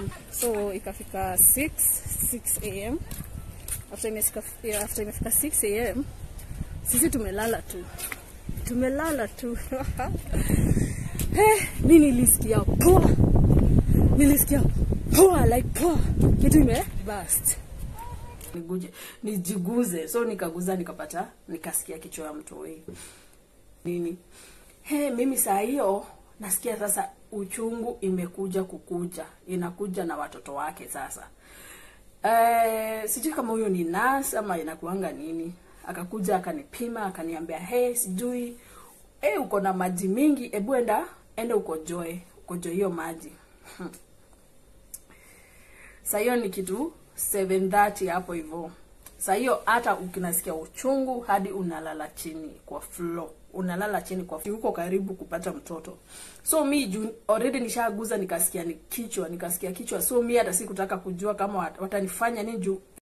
so ikafika 6 6 am after imefika after imefika 6 am sisi tumelala tu tumelala tu hey, mi nilisikia poa nilisikia poa like poa kitu ime bust niguje nijiguze so nikaguza nikapata nikasikia kichwa ya mtoi nini he mimi saa hiyo nasikia sasa uchungu imekuja kukuja inakuja na watoto wake sasa eh, sijui kama huyo ni nas ama inakuanga nini akakuja akanipima akaniambia he sijui hey, uko na maji mingi hebu enda enda ukojoe ukojoe hiyo maji saa hiyo ni kitu 7:30 hapo hivyo saa hiyo hata ukinasikia uchungu hadi unalala chini kwa floor unalala chini kwa floor. uko karibu kupata mtoto so mi juu already nishaguza nikasikia ni kichwa nikasikia kichwa so mi hata sikutaka kujua kama wat- watanifanya nini juu